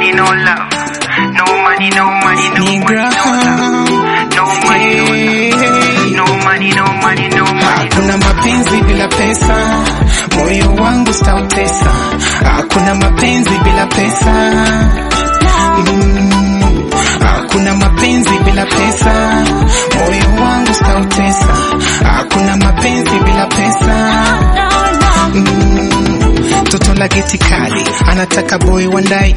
money, no love. No money, no money, no money, no love. No money, no love. No money, no money, no money. Hakuna mapenzi bila pesa, moyo wangu sitautesa. Hakuna mapenzi bila pesa. Mm, Hakuna mapenzi bila pesa, moyo wangu sitautesa. Hakuna mapenzi bila pesa. Mm, Toto la geti kali anataka boy wandai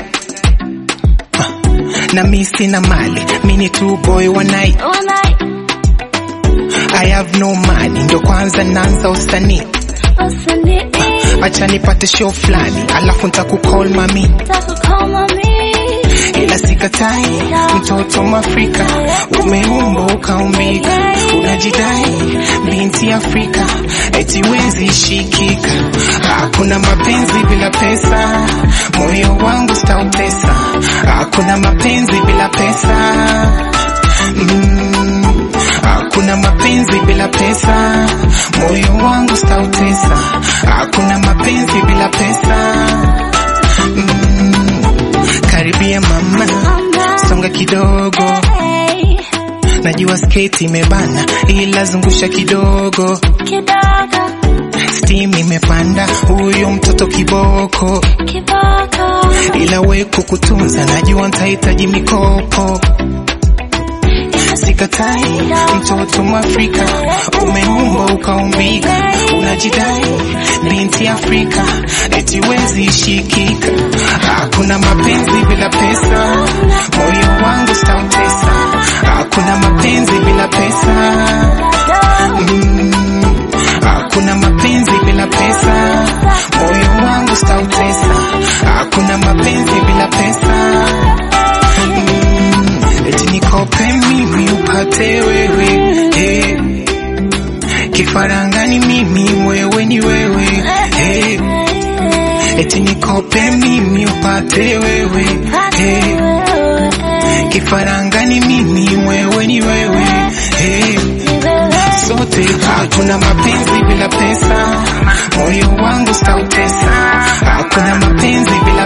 na mi sina mali, mi ni tu boy wa night. I have no money, ndo kwanza naanza usanii. Acha nipate show fulani, alafu nitakucall mami, ila sikatai, mtoto Mwafrika umeumba ukaumbika, unajidai binti Afrika, eti wezi shikika. Hakuna mapenzi bila pesa, moyo wangu sitautesa. Hakuna mapenzi bila pesa mm, hakuna mapenzi bila pesa, moyo wangu sitautesa. Hakuna mapenzi bila pesa mm, karibia mama, songa kidogo, najua sketi imebana, ila zungusha kidogo, steam imepanda, huyu mtoto kiboko, ila we kukutunza, najua nitahitaji mikopo sikatai, mtoto Mwafrika umeumba ukaumbika, unajidai binti Afrika, eti wezi shikika. Hakuna mapenzi bila pesa, moyo wangu sitautesa. Hakuna mapenzi bila pesa mm, hakuna mapenzi bila pesa, moyo wangu sitautesa. Hakuna mapenzi bila pesa mm, eti nikope mimi upate wewe hey. Kifarangani mimi wewe ni wewe hey. Eti nikope mimi upate wewe hey. Kifarangani mimi wewe ni wewe hey. Sote hakuna mapenzi bila pesa, moyo wangu sitautesa. Hakuna mapenzi bila